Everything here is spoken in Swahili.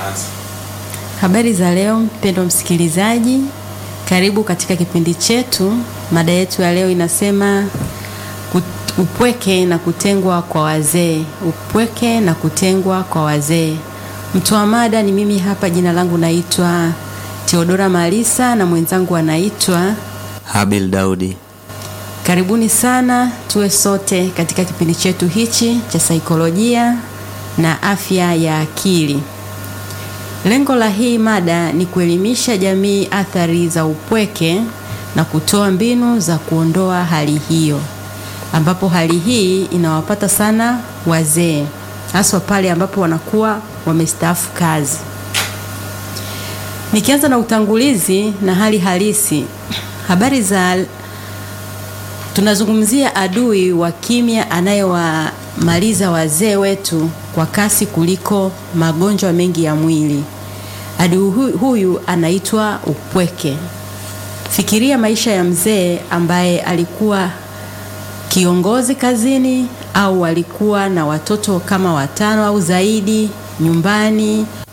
Habari za leo mpendwa msikilizaji, karibu katika kipindi chetu. Mada yetu ya leo inasema kut- upweke na kutengwa kwa wazee. Upweke na kutengwa kwa wazee. Mtoa mada ni mimi hapa, jina langu naitwa Theodora Malisa na mwenzangu anaitwa Habil Daudi. Karibuni sana tuwe sote katika kipindi chetu hichi cha saikolojia na afya ya akili. Lengo la hii mada ni kuelimisha jamii athari za upweke na kutoa mbinu za kuondoa hali hiyo, ambapo hali hii inawapata sana wazee, haswa pale ambapo wanakuwa wamestaafu kazi. Nikianza na utangulizi na hali halisi, habari za tunazungumzia adui wa kimya anayewamaliza wazee wetu kwa kasi kuliko magonjwa mengi ya mwili. Adui hu- huyu anaitwa upweke. Fikiria maisha ya mzee ambaye alikuwa kiongozi kazini au alikuwa na watoto kama watano au zaidi nyumbani,